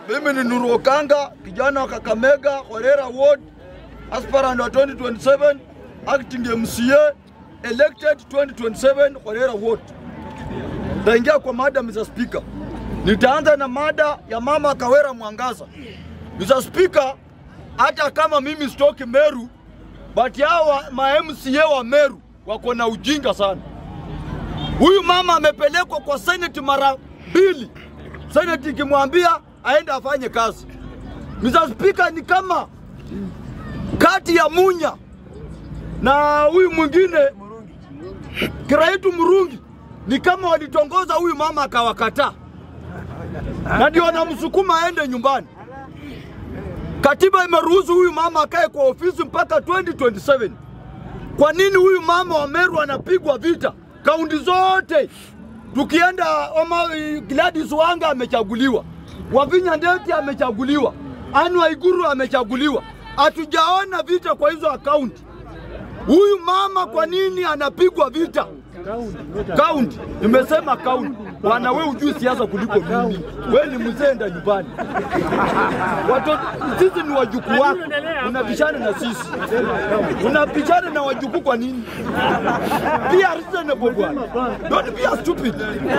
Mimi ni Nuru Okanga, kijana wa Kakamega, Horera Ward, aspirant wa 2027, acting MCA, elected 2027 Horera Ward. Taingia kwa mada Mr. Speaker. Nitaanza na mada ya mama Kawera Mwangaza. Mr. Speaker, hata kama mimi sitoki Meru, but hao ma MCA wa Meru wako na ujinga sana. Huyu mama amepelekwa kwa seneti mara mbili, seneti ikimwambia aende afanye kazi. Mr. Speaker, ni kama kati ya Munya na huyu mwingine Kiraitu Murungi, ni kama walitongoza huyu mama akawakataa, na ndio wanamsukuma aende nyumbani. Katiba imeruhusu huyu mama akae kwa ofisi mpaka 2027. Kwa nini huyu mama wa Meru anapigwa vita? Kaunti zote tukienda Oma, Gladys Wanga amechaguliwa, Wavinya Ndeti amechaguliwa, Anne Waiguru amechaguliwa. Hatujaona vita kwa hizo akaunti. Huyu mama kwa nini anapigwa vita? Kaunti, nimesema kaunti. Bwana, we ujui siasa kuliko mimi. We ni mzee, enda nyumbani. Watoto sisi ni wajukuu wako, unabishana na sisi, unabishana na wajukuu kwa nini? Be a reasonable bwana, don't be a stupid.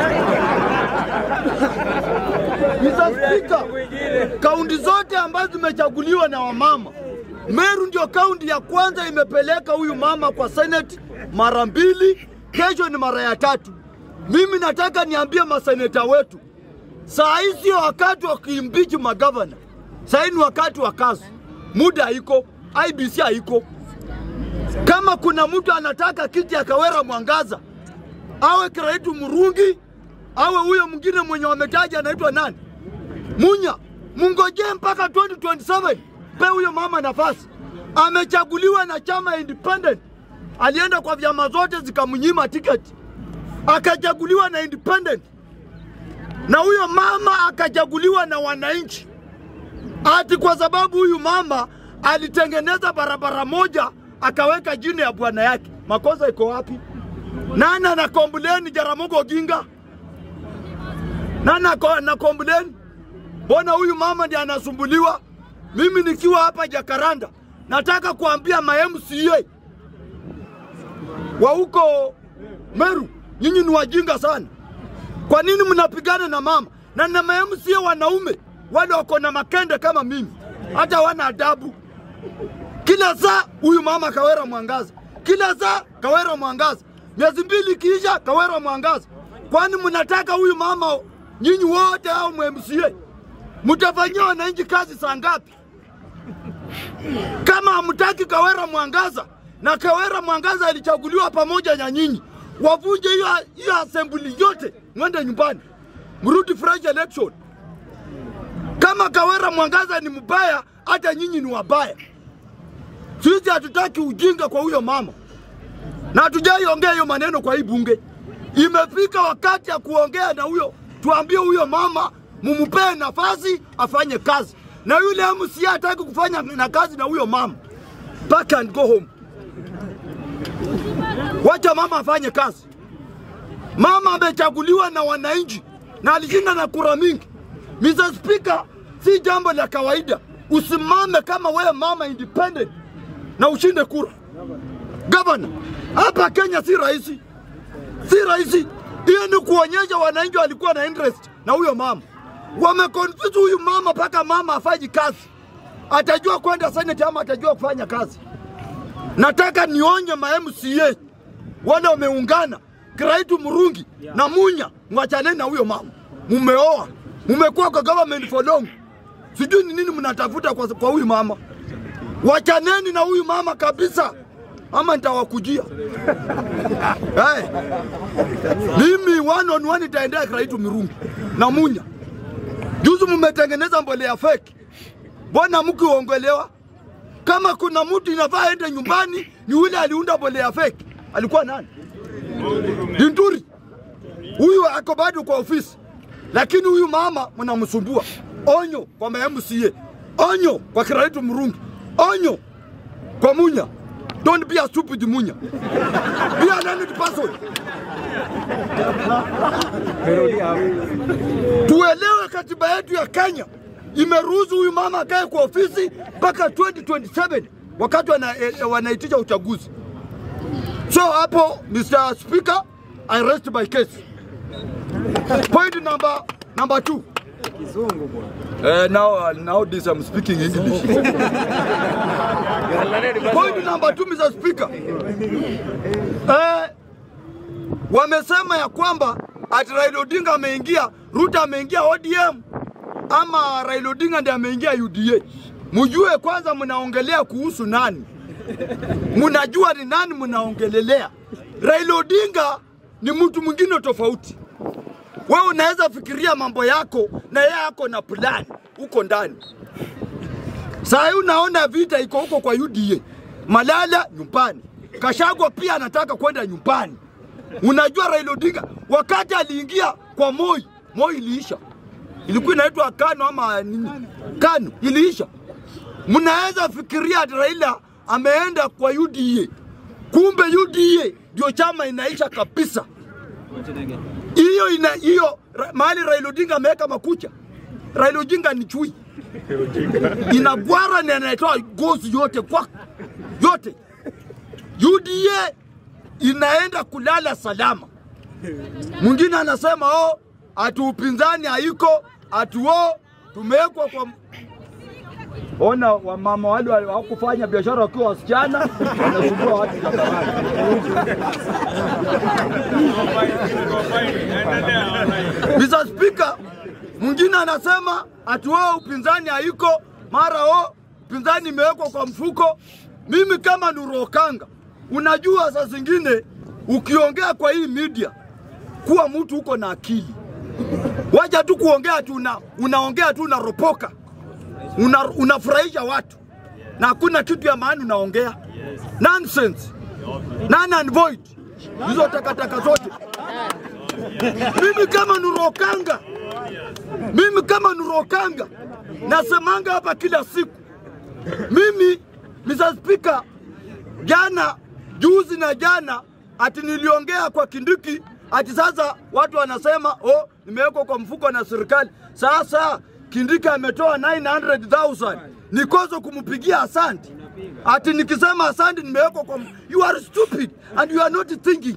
Mr. Speaker, kaunti zote ambazo zimechaguliwa na wamama, Meru ndio kaunti ya kwanza imepeleka huyu mama kwa Senate mara mbili, kesho ni mara ya tatu. Mimi nataka niambie maseneta wetu, saa hii sio wakati wa kuimbichi magavana, saa hii ni wakati wa kazi. Muda haiko, IBC haiko. Kama kuna mtu anataka kiti ya Kawera Mwangaza, awe Kiraitu Murungi, awe huyo mwingine mwenye wametaja anaitwa nani, Munya, mungojee mpaka 2027 pe huyo mama nafasi. Amechaguliwa na chama independent, alienda kwa vyama zote zikamnyima tiketi, akachaguliwa na independent, na huyo mama akachaguliwa na wananchi, ati kwa sababu huyu mama alitengeneza barabara moja akaweka jina ya bwana yake. Makosa iko wapi? Nani ana kompleni Jaramogi Oginga? Nani ana kompleni? Mbona huyu mama ndiye anasumbuliwa? Mimi nikiwa hapa Jakaranda, nataka kuambia ma MCA wa huko Meru, nyinyi ni wajinga sana. Kwa nini mnapigana na mama na na ma MCA wanaume wale wako na makende kama mimi, hata wana adabu. Kila saa huyu mama Kawera Mwangaza, kila saa Kawera Mwangaza, miezi mbili ikiisha Kawera Mwangaza. Kwani mnataka huyu mama nyinyi wote au MCA mtafanyia wananchi kazi saa ngapi? Kama hamtaki Kawera Mwangaza na Kawera Mwangaza alichaguliwa pamoja na nyinyi, wavunje hiyo hiyo assembly yote, mwende nyumbani, mrudi fresh election. Kama Kawera Mwangaza ni mbaya, hata nyinyi ni wabaya. Sisi hatutaki ujinga kwa huyo mama, na hatujaiongea hiyo maneno kwa hii bunge. Imefika wakati ya kuongea na huyo, tuambie huyo mama mumupee nafasi afanye kazi, na yule MCA hataki kufanya na kazi na huyo mama, pack and go home. Wacha mama afanye kazi. Mama amechaguliwa na wananchi na alishinda na kura mingi. Mr. Speaker, si jambo la kawaida usimame kama wewe mama independent na ushinde kura. Gavana, hapa Kenya si rahisi, si rahisi. Hiyo ni kuonyesha wananchi walikuwa na interest na huyo mama wamekonfuse huyu mama mpaka mama afanyi kazi, atajua kwenda seneti ama atajua kufanya kazi. Nataka nionye ma MCA wale wameungana, Kiraitu Murungi na Munya, mwachaneni na huyo mama. Mumeoa, mumekuwa kwa government for long, sijui ni nini mnatafuta kwa, kwa huyu mama. Wachaneni na huyu mama kabisa, ama nitawakujia. hey. Mimi one on one itaendea Kiraitu Murungi na Munya. Juzi mmetengeneza mbolea fake, mbona mkiongelewa? Kama kuna mtu inafaa aende nyumbani, ni yule aliunda mbolea fake. Alikuwa nani? Linturi. Huyu ako bado kwa ofisi, lakini huyu mama mnamsumbua. Onyo kwa MCA, onyo kwa Kiraitu Murungi, onyo kwa Munya. Don't be a stupid Munya. Be a learned person. Tuelewe katiba yetu ya Kenya imeruhusu huyu mama akae kwa ofisi mpaka 2027 wakati wana, eh, wanaitisha uchaguzi. So hapo Mr. Speaker, I rest my case. Point number number two. Uh, now, uh, nowadays I'm speaking English. Point number two, Mr. Speaker. Uh, wamesema ya kwamba ati Raila Odinga ameingia, Ruto ameingia ODM ama Raila Odinga ndiye ameingia UDA. Mjue kwanza mnaongelea kuhusu nani, mnajua ni nani mnaongelelea. Raila Odinga ni mtu mwingine tofauti. Wewe unaweza fikiria mambo yako na yeye ako na plan huko ndani. Saa hii unaona vita iko huko kwa UDA, Malala nyumbani, Kashagwa pia anataka kwenda nyumbani. Unajua Raila Odinga wakati aliingia kwa Moi, Moi iliisha, ilikuwa inaitwa Kano ama nini? Kano iliisha. Mnaweza fikiria ati Raila ameenda kwa UDA, kumbe UDA ndio chama inaisha kabisa. Hiyo ina hiyo ra- mahali Raila Odinga ameweka makucha. Raila Odinga ni chui, inagwara na inatoa gozi yote kwa yote. UDA inaenda kulala salama. Mwingine anasema oh, ati upinzani haiko, ati oh, tumewekwa kwa Ona wamama wale wale hawakufanya biashara wakiwa wasichana wanasumbua watu barabarani. Mr. Speaker, mwingine anasema ati wao upinzani haiko, mara o upinzani imewekwa kwa mfuko. Mimi kama Nurokanga, unajua saa zingine ukiongea kwa hii media kuwa mtu uko na akili, wacha tu kuongea tu una, unaongea tu unaropoka una, unafurahisha watu na hakuna kitu ya maana unaongea nonsense, none and void, hizo takataka zote. Mimi kama Nurokanga, mimi kama Nurokanga nasemanga hapa kila siku, mimi Mr. Speaker, jana juzi na jana ati niliongea kwa Kindiki ati sasa watu wanasema oh, nimewekwa kwa mfuko na serikali. Sasa Kindiki ametoa 900,000 nikozo kumpigia asante. Ati nikisema asante nimewekwa kwa m- you are stupid and you are not thinking.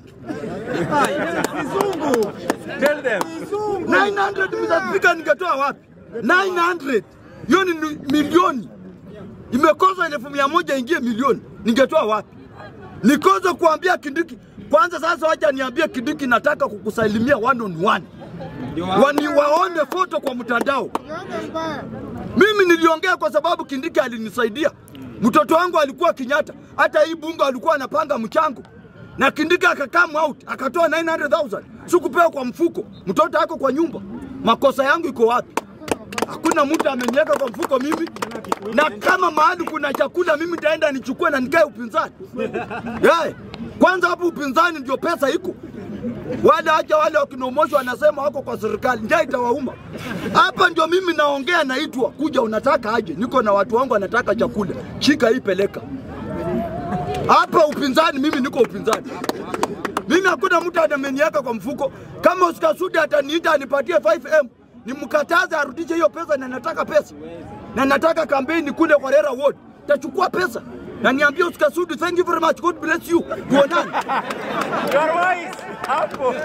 Tell them. 900 Mr. Speaker, ningetoa wapi? 900 hiyo ni ni milioni, imekosa elfu mia moja ingie milioni, ningetoa wapi? Nikoze kuambia Kindiki kwanza. Sasa wacha niambie Kindiki, nataka kukusalimia one on one, wani waone foto kwa mtandao. Mimi niliongea kwa sababu Kindiki alinisaidia. Mtoto wangu alikuwa Kenyatta, hata hii bunge alikuwa anapanga mchango na Kindiki akakam out akatoa 900,000 sikupewa kwa mfuko, mtoto ako kwa nyumba. Makosa yangu iko wapi? Hakuna mtu ameniweka kwa mfuko mimi, na kama mahali kuna chakula mimi nitaenda nichukue na nikae upinzani. Yeah. Kwanza hapo upinzani ndio pesa iko wale acha wale wakinomoshwa wanasema wako kwa serikali, njaa itawauma. Hapa ndio mimi naongea, naitwa kuja, unataka aje? Niko na watu wangu wanataka chakula, shika hii, peleka hapa. Upinzani, mimi niko upinzani. Mimi hakuna mtu ameniweka kwa mfuko. Kama Oscar Sudi ataniita anipatie 5M, nimkataze arudishe hiyo pesa, na nataka pesa na nataka kampeni kule kwa Rera Ward, tachukua pesa na niambie Oscar Sudi, thank you very much, God bless you, tuonane. You are wise. Hapo.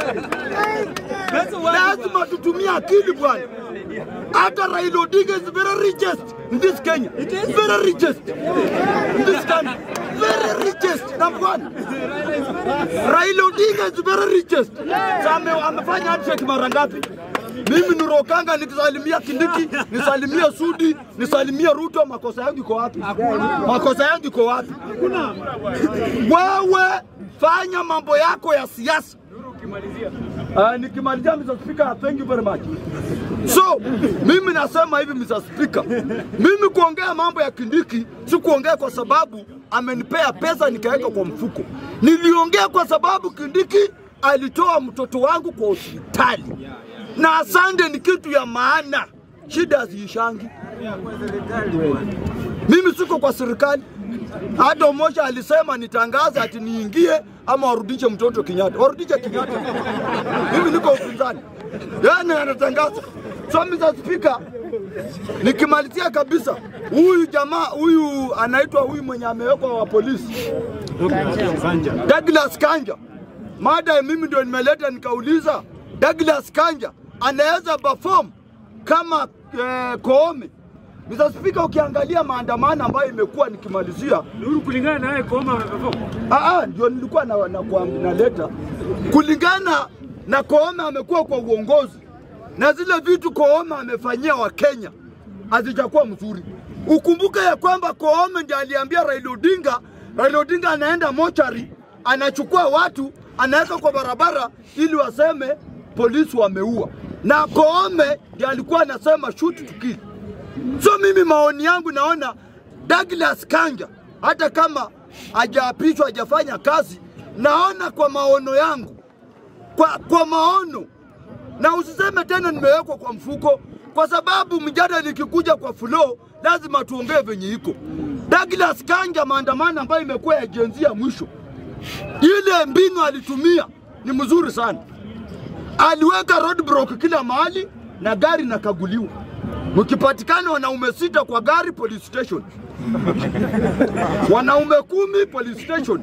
lazima tutumie akili bwana. Hata Raila Odinga is very richest in this Kenya. It is very richest in this country. Very richest number one. Raila Odinga is very richest. Sasa ame, amefanya handshake mara ngapi? Mimi Nurokanga nikisalimia Kindiki, nisalimie Sudi, nisalimie Ruto, makosa yangu iko wapi? Makosa yangu iko wapi? Wewe fanya mambo yako ya siasa. Uh, nikimalizia Mr. Speaker, thank you very much. So, mimi nasema hivi Mr. Speaker, mimi kuongea mambo ya Kindiki si kuongea kwa sababu amenipea pesa nikaweka kwa mfuko. Niliongea kwa sababu Kindiki alitoa mtoto wangu kwa hospitali, na asante ni kitu ya maana, shida haziishangi. Mimi siko kwa serikali. Hata Omosha alisema nitangaze ati niingie ama warudishe mtoto Kenyatta. Warudishe Kenyatta. Mimi niko upinzani. Yani anatangaza. So Mr. Speaker, nikimalizia kabisa, huyu jamaa huyu anaitwa huyu mwenye amewekwa wa polisi Douglas Kanja, mada mimi ndio nimeleta nikauliza, Douglas Kanja anaweza perform kama eh, Koome. Mr. Speaker, ukiangalia maandamano ambayo imekuwa nikimalizia Nuru kulingana naye Koome ameperform. Ah, ah, ndio nilikuwa na, na, na naleta kulingana na Koome amekuwa kwa uongozi na zile vitu Koome amefanyia Wakenya hazijakuwa mzuri. Ukumbuke ya kwamba Koome ndiye aliambia Raila Odinga, Raila Odinga anaenda mochari, anachukua watu anaweka kwa barabara ili waseme polisi wameua, na Koome ndiye alikuwa anasema shoot to kill. So mimi maoni yangu naona Douglas Kanja hata kama hajaapishwa hajafanya kazi, naona kwa maono yangu, kwa, kwa maono na usiseme tena nimewekwa kwa mfuko, kwa sababu mjadala ikikuja kwa flow lazima tuongee venye iko. Douglas Kanja, maandamano ambayo imekuwa ya jenzi ya mwisho, ile mbinu alitumia ni mzuri sana. Aliweka roadblock kila mahali na gari nakaguliwa. Mkipatikana wanaume sita kwa gari police station, wanaume kumi police station.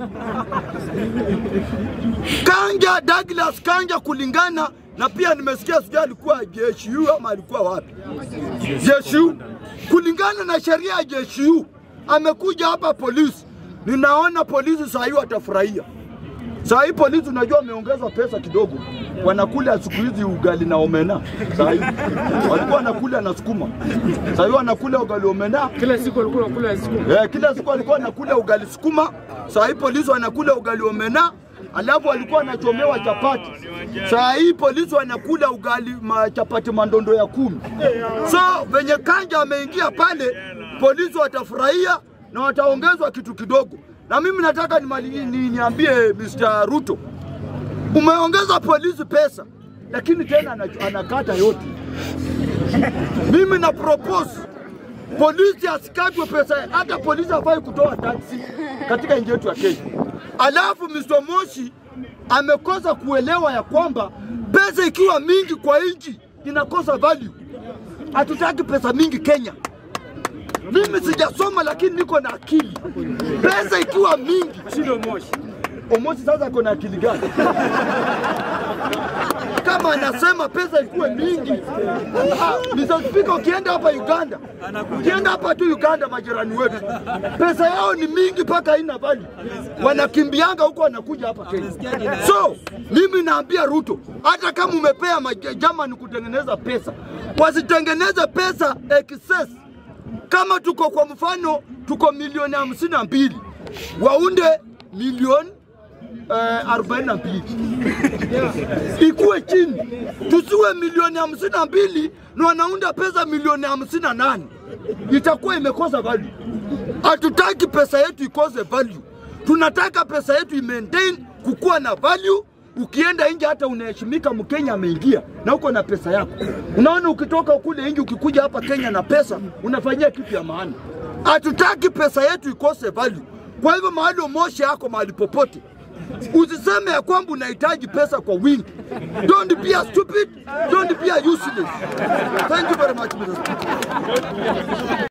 Kanja, Douglas Kanja, kulingana na pia nimesikia sijui alikuwa JSU ama alikuwa wapi, JSU. Kulingana na sheria ya JSU amekuja hapa polisi, ninaona polisi saa hii watafurahia. Saa hii polisi unajua wameongeza pesa kidogo, wanakula siku hizi ugali na omena. Saa hii walikuwa wanakula na sukuma, saa hii wanakula ugali omena. Kila siku alikuwa anakula siku. Eh, kila siku walikuwa wanakula ugali sukuma, saa hii polisi wanakula ugali omena, alafu walikuwa wanachomewa chapati. Saa hii polisi wanakula ugali ma chapati mandondo ya kumi. So venye Kanja ameingia pale, polisi watafurahia na wataongezwa kitu kidogo. Na mimi nataka nimali- ni, niambie Mr. Ruto, umeongeza polisi pesa, lakini tena ana- anakata yote. Mimi na propose polisi asikatwe pesa, hata polisi hafai kutoa taksi katika nchi yetu ya Kenya. Alafu Mr. Moshi amekosa kuelewa ya kwamba pesa ikiwa mingi kwa nchi inakosa value. Hatutaki pesa mingi Kenya. Mimi sijasoma lakini niko na akili. Pesa ikiwa mingi, Shido Moshi. Omosi sasa ako na akili gani? Kama anasema pesa ikuwe mingi. Ah, Mr. Speaker, ukienda hapa Uganda, ukienda hapa tu Uganda, majirani wetu, pesa yao ni mingi mpaka haina value. Wanakimbianga huko, wanakuja hapa Kenya. So mimi naambia Ruto, hata kama umepea German kutengeneza pesa, wasitengeneze pesa excess kama tuko kwa mfano tuko milioni hamsini na mbili waunde milioni eh, arobaini na mbili ikuwe chini, tusiwe milioni hamsini na mbili na wanaunda pesa milioni hamsini na nane itakuwa imekosa value. Hatutaki pesa yetu ikose value, tunataka pesa yetu imaintain kukuwa na value. Ukienda nje hata unaheshimika, Mkenya ameingia na uko na pesa yako. Unaona, ukitoka kule nje ukikuja hapa Kenya na pesa unafanyia kitu ya maana. Hatutaki pesa yetu ikose value. Kwa hivyo mahali Moshi yako mahali popote, usiseme ya kwamba unahitaji pesa kwa wingi. Don't be a stupid, don't be a useless. Thank you very much, Mr. Speaker.